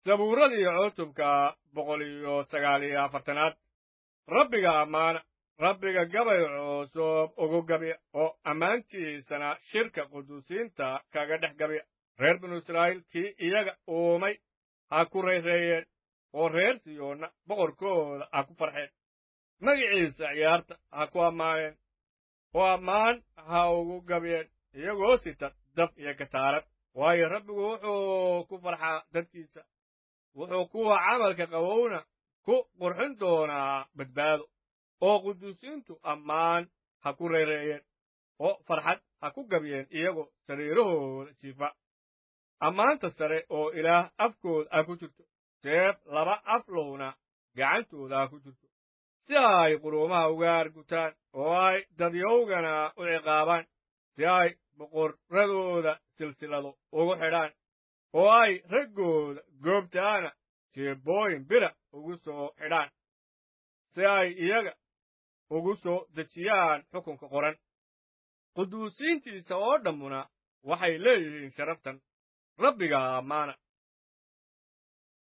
sabuuradii cutubka boqol iyo sagaal iyo afartanaad rabbiga ammaana rabbiga gabay cusub ugu gabya oo ammaantiisana shirka quduusiinta kaga dhex gabya reer binu israa'iil kii iyaga uumay ha ku rayreeyeen oo reer siyoonna boqorkooda ha ku farxeen magiciisa ciyaarta ha ku ammaaneen oo ammaan ha ugu gabyeen iyagoo sita dab iyo kataarad waayo rabbigu wuxuu ku farxaa dadkiisa wuxuu kuwa camalka qabowna ku qurxin doonaa badbaado oo quduusiintu ammaan ha ku reereeyeen oo farxad ha ku gabyeen iyagoo sariirahooda jiifa ammaanta sare oo ilaah afkooda ha ku jirto seef laba aflowna gacantooda ha ku jirto si ay quruumaha uga argutaan oo ay dadyowgana u ciqaabaan si ay boqorradooda silsilado ugu xidhaan oo ay raggooda goobtaana jeebooyin bira ugu soo xidhaan si ay iyaga ugu soo dejiyaan xukunka qoran quduusiintiisa oo dhammuna waxay leeyihiin sharaftan rabbiga ammaana